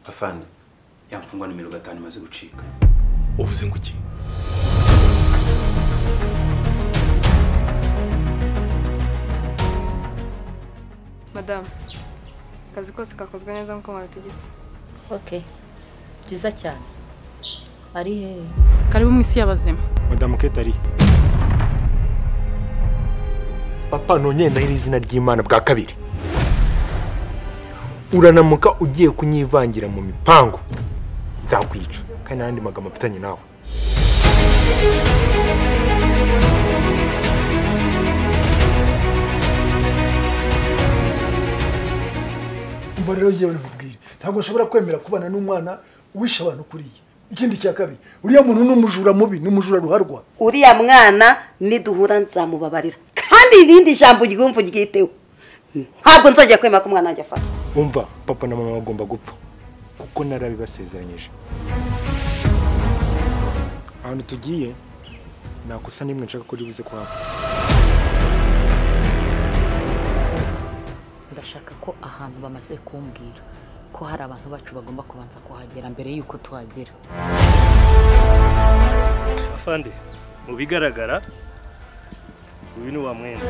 afande ya mfungwa nimero gatanu imaze gucika uvuze ngo iki madamu akazi kose kakozwe neza nk'uko mwabitegetse ok byiza cyane ari hehe karibu mu isi y'abazima madamu ketari papa nongeye ndahira izina ry'imana bwa kabiri uranamuka ugiye kunyivangira mu mipangu nzakwica kandi n'andi magambo afitanye nawe umva rero yewe nkubwire ntabwo nshobora kwemera kubana n'umwana wishe abantu kuriya ikindi cya kabiri uriya muntu ni umujura mubi ni umujura ruharwa uriya mwana niduhura nzamubabarira kandi irindi jambo ryumva uryiteho ntabwo nzajya kwemera ko umwana wanjye afata umva papa na mama bagomba gupfa kuko narabibasezeranyije ahantu tugiye nakosa nimwe nshaka ko ribuze kuhaba ndashaka ko ahantu bamaze kumbwira ko hari abantu bacu bagomba kubanza kuhagera mbere y'uko tuhagera afande mu bigaragara uyu ni wa mwenda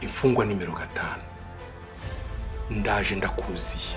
imfungwa nimero gatanu ndaje ndakuziye